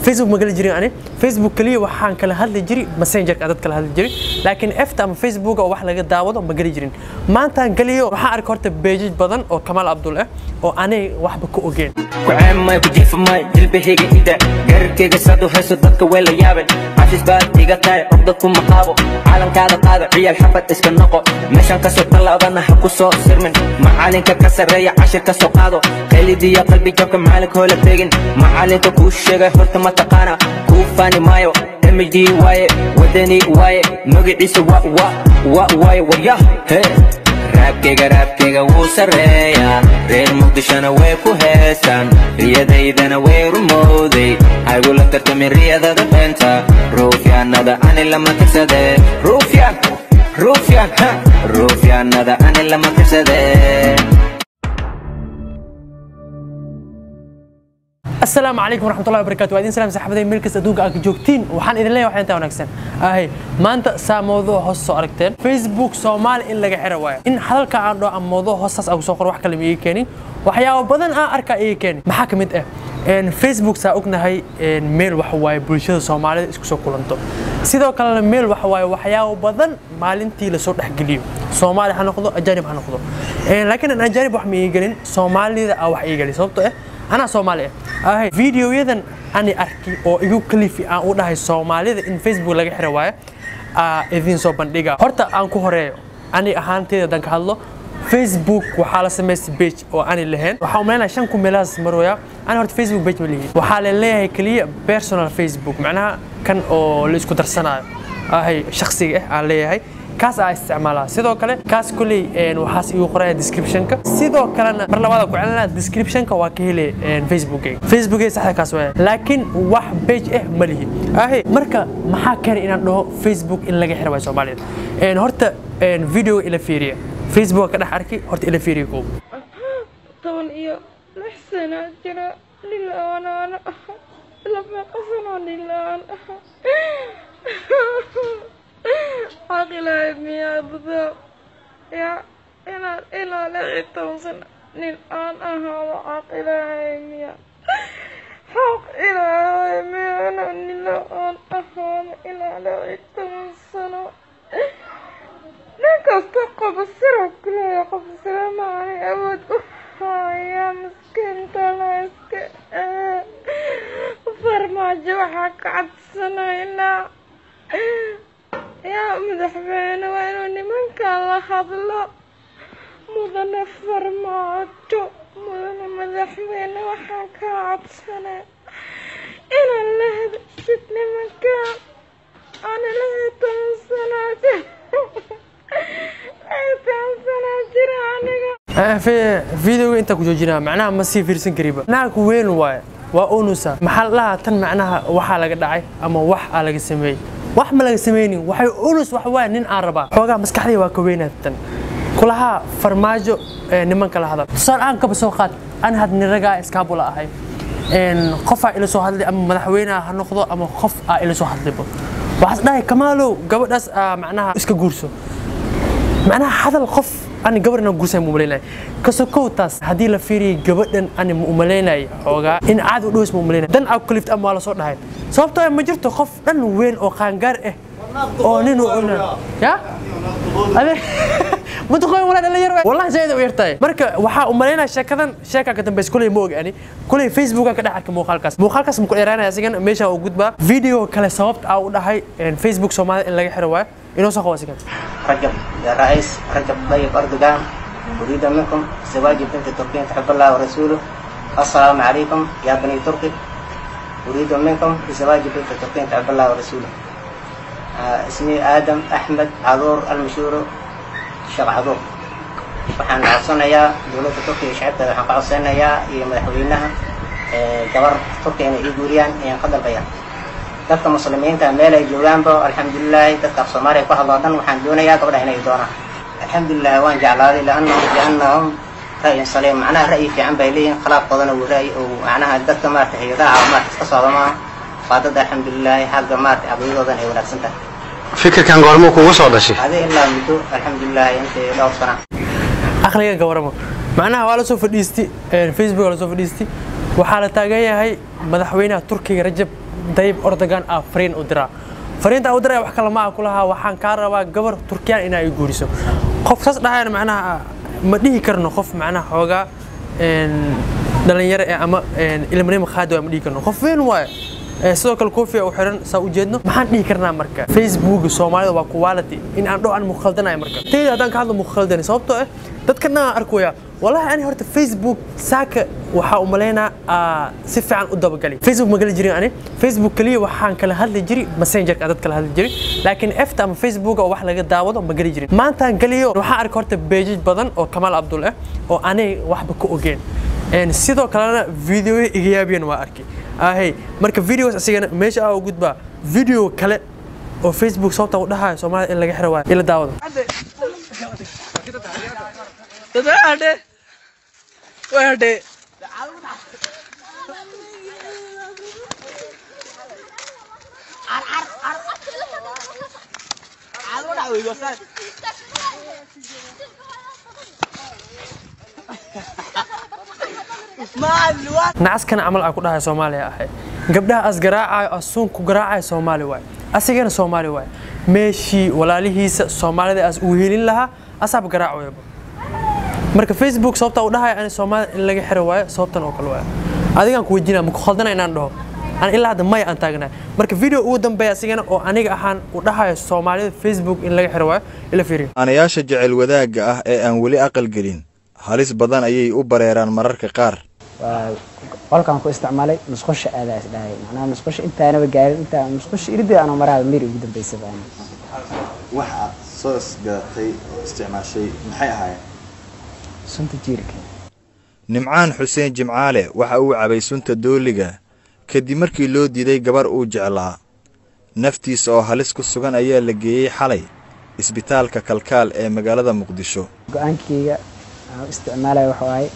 facebook ma geli jirin ani facebook kaliya waxaan kala hadli jiray messengerka dad kala hadli jiray laakiin efta ama facebook oo wax laga daawado ma geli jirin maantaan geliyo waxaan arkay horta beejaj badan oo kamaal abdul ah oo anay waxba ka ogeen kuceemay ku jiifamay dilbahayga ida gararkayga saad u hayso dadka way la yaabeen cafis baad iga tahay cugda kuma qaabo caalankaada qaada ciyaal xafad iska noqo meeshan kasoo tallaabana ha ku soo sirmin macalinka ka sarreeya cashir ka soo qaado qaylidiya qalbi jabka macalinka hoola tegin macalinka kuu sheegay horta ma taqaana kuu faani maayo md waaye wadani waaye magaciisa wa wa wa waaye waryah he raabkayga raabkayga wuu sarreeyaa reer muqdishona way ku heestaan riyadaydana way rumowday haygula tartamin riyadada beenta ruufyaanada ani lama tirsade ruufyaan ruufyaan ha ruufyaanada ani lama tirsade السلام عليكم ورحمة الله وبركاته وادين سلام صاحبتي ملكس أدونك أك جوكتين وحان إذن لي وحين تاو نكسن أهي ما أنت سا موضوع هوس أركتين فيسبوك سومال إن لغا حروايا إن حلالك عندو أم موضوع هوساس أو سوقر وحكا لم إيكيني وحياو بدن آ أركا إيكيني محاكمة إيه إن فيسبوك سا أقنهي إن ميل وحواي بلشدة سومالي إسكو سو كولنتو sidoo kalena meel waxa waaye waxyaabo badan maalintii lasoo dhexgeliyo soomaali ha noqdo ajaanib ha noqdo laakiin aan ajaanib wax ma iigelin soomaalida aa wax iigeli sababto ah anaa soomaali ah ahay videoyadan ani arki oo igu kalifi aan u dhahay soomaalida in facebook laga xiro waayo aa idiin soo bandhiga horta aan ku horeeyo ani ahaanteyda dan ka hadlo facebook waxaa la samaystay page oo ani lahayn waxaa umaleynaya shan kun meelahaas marooya ani horta facebook page ma lihin waxaa la leeyahay keliya personal facebook macnaha kan oo la isku darsanayo ahay shakhsiga ah aan leeyahay kaas aa isticmaalaa sidoo kale kaas kulley waxaas igu qoraya descriptionka sidoo kalena mar labaad ku celinaa descriptionka waa ka hele facebookayga facebookayga saxda kaas waaya laakiin wax page ah ma lihi ahe marka maxaa keenay inaan dhaho facebook in laga xiro waay soomaalida horta videoga ila fiiriya facebook ka dhex arki horta ila fiiriya koob toban iyo lix sana jira dhilaanaana aha laba qasanoo dhilaan aha caqilahay miyaa budaa yaa inaan ilaa lix iyo toban sano nin aan ahaado caqilahay miya xaq ilaahay miya inaan nila aan ahaado ilaa lix iyo toban sano nin kasta qoba sira kuleeya qoba sira maanay awood u haya miskiinta la iska farmaajo waxaa ka cadsanaynaa yaa madaxweyne waa inuu nimankan la hadlo mudane farmaajo mudane madaxweyne waxaa ka cadsanaa inaan la hadashid nimankan ana lix iyo toban sanaa jir videoga intaa ku joojinaa macnaha ma sii fiirsan kariba naag weyn waaye waa unusa maxaa la dhahaa tan macnaha waxaa laga dhacay ama wax aa laga sameeyey wax ma laga sameynin waxay unus wax waaye nin aan rabaa xoogaa maskaxdayda waa ka weynaad tan kulahaa farmaajo nimanka la hadal tusaale aan kaba soo qaad an had niragaa iskaabula ahay qofaa ila soo hadlay ama madaxweyneha ha noqdo ama qof aa ila soo hadlayba waxaas dhahay kamaalow gabadhaas macnaha iska guurso macnaha hadal qof ani gabar inaan guursan ma umaleynaya kasokow taas haddii la fiiriyay gabadhan ani ma umaleynaya xoogaa in caad u dhows ma umaleynaya dan aa kalift ama waa la soo dhahay sababtoo ma jirto qof dhan weyn oo qaangaar ah oo nin uu cuna ya ade mutaqoyn walaa dhalinyar wallahi zaid u yartahay marka waxaa umaleynaya sheekadan sheekaa ka dambaysa kuley ma og ani kuley facebooka ka dhex arkay muuqaalkaas muuqaalkaas muku dheeraanaya asigan meesha u gudbaa video kale sababta aa u dhahay facebook soomaalida in laga xiro waayo inoo soo qabo asigan رجب يا رئيس رجب طيب أردوغان أريد منكم زواج بنت تركيا تحب الله ورسوله السلام عليكم يا بني تركي أريد منكم زواج بنت تركيا تحب الله ورسوله آه اسمي آدم أحمد عذور المشهور شيخ عذور waxaan codsanayaa dowladda turkiga shacabka waxaan ka codsanayaa iyo madaxweynaha gabar turkiya inay ii guuriyaan ayaan ka dalbayaa dadka muslimiinta meel ay joogaanba alxamdulilaahi dadka af soomaaliya ku hadloo dhan waxaan doonayaa gabadha inay doonaan alxamdulilah waan jeclaaday liannahum liannahum ra'yin saliim macnaha ra'yi fiican bay leeyihin khilaafkoodana wuu ra'yi oo macnaha dadka maarata hay-adaha caafimaadka iska socda maaha waa dad alxamdulilaahi xagga maarata caqiidadoodan ay wanaagsan tahay fikirkan goormuu kugu soo dhashay adi ilaa muddo alxamdulilaahi intii dhowr sana aqliga gabaramo macnaha waa la soo fadhiistay facebook la soo fadhiistay waxaa la taagan yahay madaxweynaha turkiga rajab dayib ordogan ah fariin u diraa fariinta u diraya wax kale ma ah kulahaa waxaan kaa rabaa gabar turkiyaan inaa i guuriso qof saas dhahayana macnaha ma dhihi karno qof macnaha xoogaa een, dhalinyaro eh ama een, ilmanimo qaadi waa ma dhihi karno qof weyn waaye Ee, sidoo kale koofia u xiran saa u jeedno maxaan dhihi karnaa marka facebook soomaalida waa quality in aan dhow aan mukhaldanayo marka tayda haddaan ka hadlo mukhaldani sababtoo ah dadkana aan arkaya walahi ani horta facebook saaka waxaa u malaynaa aa, si fiican u dabagali facebook ma geli jirin ani facebook kaliya waxaan kala hadli jiri messengerka dad kala hadli jiri laakiin efta ama facebook oo wax laga daawado ma geli jirin maantaan geliyo waxaan arkay horta beejaj badan oo kamaal abdul ah oo anay waxba ka ogeen Een, sidoo kalena videoyo iga yaabiyeen waa arkay ahey marka videos asigana meesha aa u gudbaa video kale oo facebook sababta u dhahayo soomaalida in laga xiro waayo ila daawada nacaskana camal aa ku dhahay soomaaliya ahay gabdhaha as garaacayo asuun ku garaacayo soomaali waay asigana soomaali waay meeshii walaalihiisa soomaalida as uu helin lahaa asaab garaacayaba marka facebook sababta u dhahayo ani soomaalida in laga xiro waayo sababtan oo kale waayo adigaan ku weydiinaa maku khaldana inaan dhaho aan ilaa hadda maya aan taagnahay marka video ugu dambeeya asigana oo aniga ahaan u dhahayo soomaalida facebook in laga xiro waayo ila fiiriyo aanayaasha jecel wadaagga ah ee aan weli aqal gelin halis badan ayay u bareeraan mararka qaar waa qolkaan ku isticmaalay musqusha aadaa isdhahay macnaha musqusha intaanaba gaarin intaa musqusha iridii aanoo maraaba miri ugu dambeysaba ani wax aad soo isgadatay oo isticmaashay maxay ahaayeen sunta jiirka nimcaan xuseen jimcaale waxa uu cabay sunta dooliga kadib markii loo diiday gabar uu jeclaa naftiisa oo halis ku sugan ayaa la geeyey xalay isbitaalka kalkaal ee magaalada muqdisho go-aankayga aan u isticmaalaya wuxuu ahay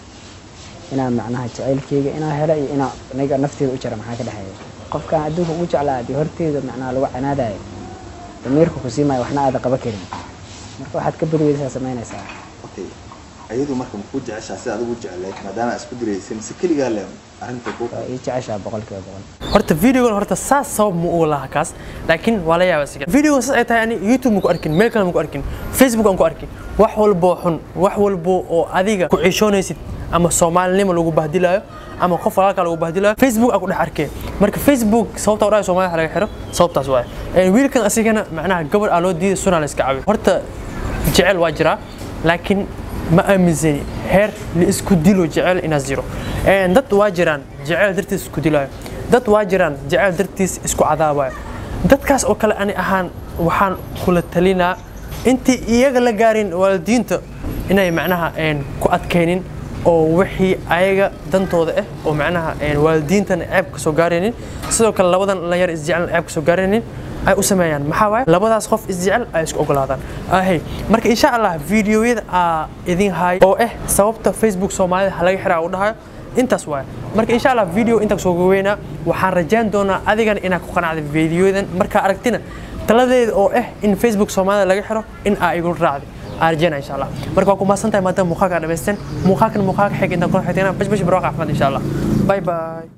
inaan macnaha jacaylkayga inaa helo iyo inaa aniga nafteeda u jara maxaa ka dhexeeya qofkaan adduunka ugu jeclaa dee horteeda macnaha lagu canaadayo damiirka ku siimayo waxna aada qaba karin marka waxaad ka badweysaa samaynaysaa okay ayadu marka makuu jeceshaa sida adigu jecleed maadaama aad isku diraysay mise keligaa le arrinta ku waa ii jeceshaa boqolkiiba boqol horta videogan horta saas sabab ma u laha kaas laakiin waa la yaaba siga videogan saas ay tahay ani youtube ma ku arkin meel kale ma ku arkin facebook aan ku arkin wax walbo xun wax walbo oo adiga ku ciishoonaysid ama soomaalinimo lagu bahdilayo ama qof walaalka lagu bahdilayo facebook aan ku dhex arkay marka facebook sababta u dhahay soomaalida laga xiro sababtaas waaye Een, wiilkan asigana macnaha gabar aa loo diiday sunaa la iska cabiyo horta jecel waa jiraa laakiin ma aaminsani heer la isku dilo jecel inaad jiro Een, dad waa jiraan jecel dartiis isku dilayo dad waa jiraan jecel dartiis isku cadaabayo dadkaas oo kale ani ahaan waxaan kula talinaa intii iyaga la gaarin waalidiinta inay macnaha een, ku adkaynin oo wixii ayaga dantooda ah oo macnaha een, waalidiintana ceeb ka soo gaaraynin sidoo kale labadan dhalinyar isjecel ceeb ka soo gaaraynin ay u sameeyaan maxaa waaye labadaas qof isjecel ay isku ogolaadaan ahey marka insha allah videoyada aa idin haay oo ah sababta facebook soomaalida ha laga xiraa u dhahayo intaas waaye marka insha allah video intaa soo goweynaa waxaan rajayn doonaa adigana inaad ku qanacda videoyadan markaa aragtina taladeeda oo ah in facebook soomaalida laga xiro in aa igu raacday aan rajaynaa insha allah marka waa ku mahadsantahay maadaama muuqaalka dhamaysteen muuqaalkan muuqaalka xig intaan kula xigtayna bash bash barwaaq axmed insha allah bye bye